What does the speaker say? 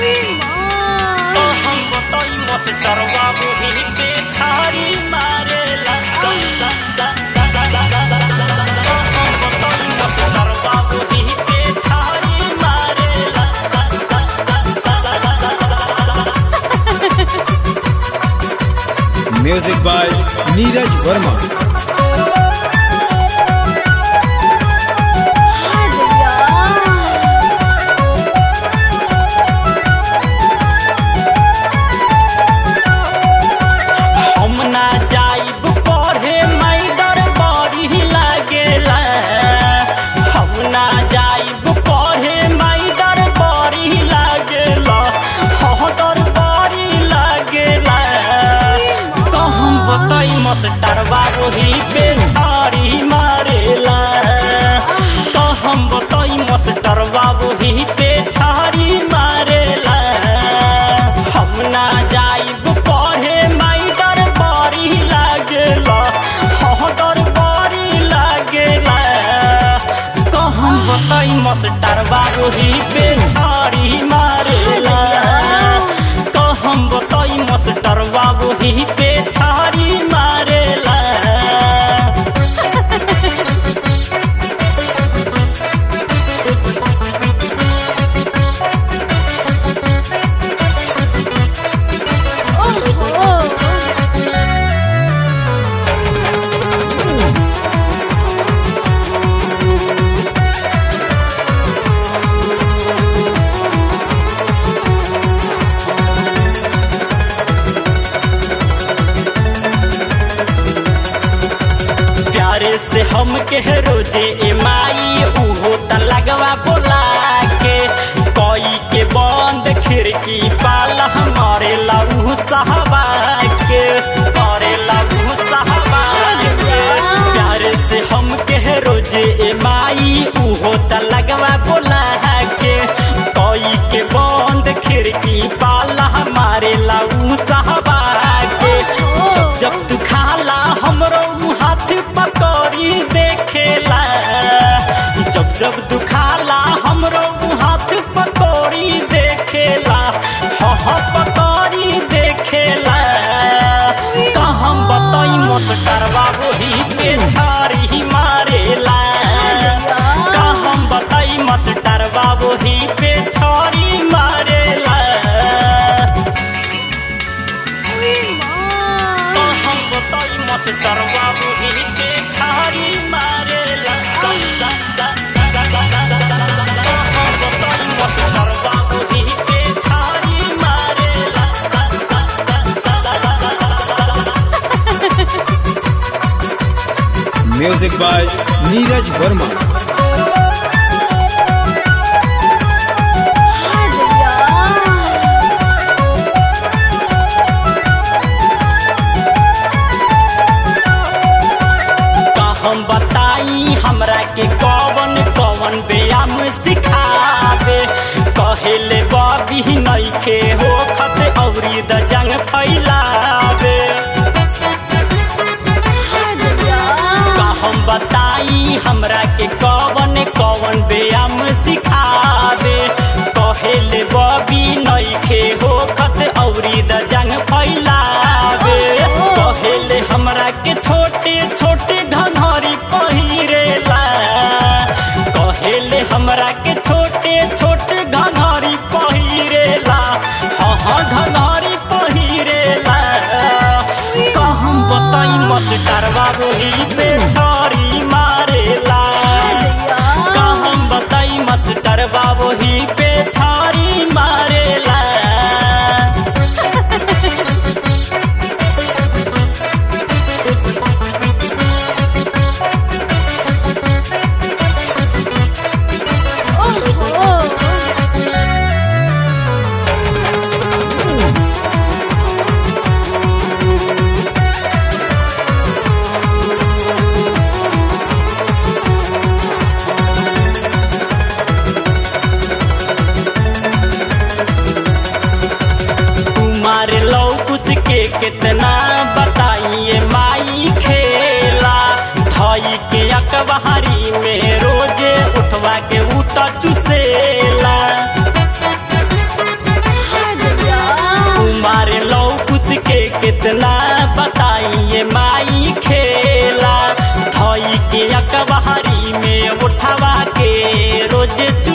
तो हम बताई मास्टर बाबू ही पे छारी मारेला तो हम बताई मास्टर बाबू ही पे छारी मारेला म्यूजिक बाय नीरज वर्मा हम ना जाइब पढ़े मैडर बड़ी लागेला हम ना जाइब पढ़े मैडर बड़ी लागेला हदर बड़ी लागेला तो हम बताई मास्टर बाबू ही पे छारी मारेला तो हम बताई मास्टर बाबू ही पे छारी मारेला हम ना जाइब पढ़े मैडर बड़ी लागेला हदर बड़ी लागेला तो हम बताई मास्टर बाबू ही पे छारी मारेला तो हम बताई मास्टर बाबू ही पे छारी मारेला प्यारे से हम के रोजे ए माई उहो त लगवा बोला के कोई के बंद खिड़की पाला हमारे लहू साहबा के मारे लहू साहबा के प्यारे से हम के रोजे ए माई उहो त लगवा बोला के कोई के बंद खिड़की पाला हमारे लहू साहबा के जब जब तू खाला हमरो उ हाथ पकड़ी देखेला जब जब तू खाला हमरो उ हाथ पकड़ी देखेला ह ह पकड़ी देखेला का हम बताई मास्टर बाबू ही के छारी मारेला का हम बताई मास्टर बाबू ही पे छारी मारेला तो हम बताई मास्टर बाबू ही पे छारी मारेला तो हम बताई मास्टर बाबू ही पे छारी मारेला म्यूजिक बाय नीरज वर्मा का हम बताई हमरा के कौन कौन व्यायाम सिखावे कहेले बबी नइखे हो खत औरी द जंग फैलावे का हम बताई हमरा के कौन कौन व्यायाम सिखावे कहेले बबी नइखे हो खत औरी द जंग फैलावे कहेले हमरा के छोटे छोटे घंघरी पहिरेला कहेले हमरा के छोटे छोटे घंघरी पहिरेला हाँ हाँ घंघरी पहिरेला का हम बताई मास्टर बाबू ही पे छारी मारेला का हम बताई मास्टर बाबू ही पे छारी मारेला कुमार लौकुस के कितना बताइए माई खेला धई के अकबहरी में रोजे उठवा के उता चुसेला रोज